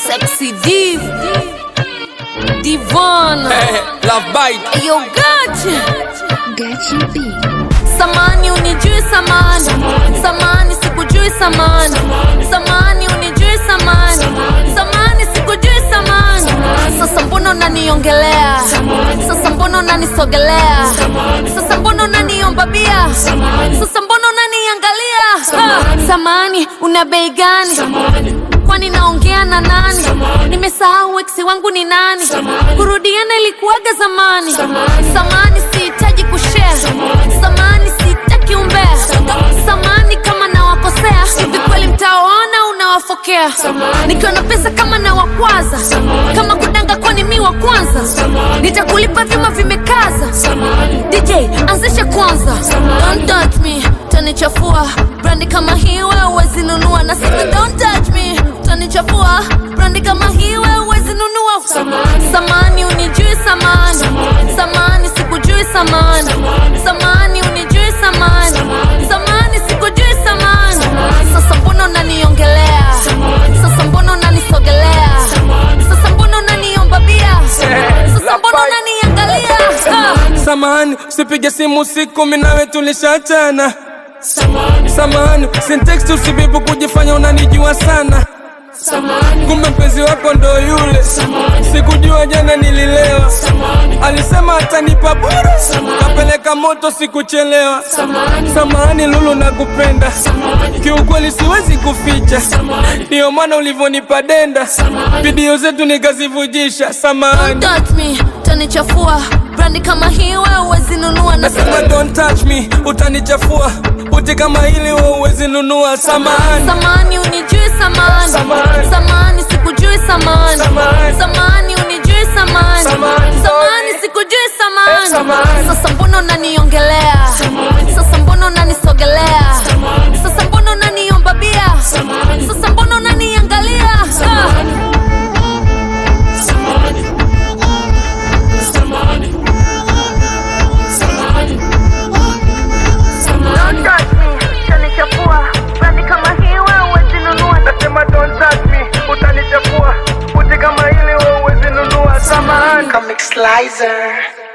Sexy Div Divon Love bite. Ayo gachi Gachi B. Samani unijui samani Samani sikujui samani Samani unijui samani Samani sikujui samani Sasa mbona unaniongelea Sasa mbona unanisogelea Sasa mbona unaniomba bia Sasa mbona unaniangalia Ha! Samani una bei gani kwani naongea na nani nimesahau eksi wangu ni nani kurudiana ilikuwaga zamani samani sihitaji kushare samani sihitaki umbea samani kama nawakosea hivi kweli mtawaona unawafokea nikiwa na pesa kama nawakwaza kama kudanga kwani mi wa kwanza nitakulipa vyuma vimekaza dj anzisha kwanza don't touch me tanichafua brandi kama hii wewe huwezi nunua na sasa don't touch me tanichafua brandi kama hii wewe huwezi nunua samani unijui samani samani sikujui samani samani unijui samani samani sikujui samani sasa mbona unaniongelea sasa mbona unanisogelea sasa mbona unaniomba bia sasa mbona unaniangalia Ah! Samahani, usipige simu usiku, mimi nawe tulishachana. Samahani, sintext usibibu kujifanya unanijua sana. Kumbe mpenzi wako ndo yule, sikujua jana nililewa. Alisema atanipa bure, kapeleka moto sikuchelewa. Samahani Lulu, nakupenda kiukweli, siwezi kuficha, ndiyo maana ulivyonipa denda, video zetu nikazivujisha. Samahani. Don't touch me, tanichafua brandi kama hii wewe huwezi nunua na Nasema don't touch me, utanichafua uti kama hili wewe huwezi nunua. Samahani, samani unijui samani Samani. samani sikujui samani Samani. samani unijui samani Samani. samani sikujui Eh, samani samani. sasa mbona unaniongelea sasa mbona unanisogelea sasa mbona unaniomba bia sasa mbona unaniangalia Ah! Don't touch me, utanichafua. Brandi kama hii wewe huwezi nunua. nasema don't touch me, utanichafua uti kama hili wewe huwezi nunua. Samahani. Comic Slicer.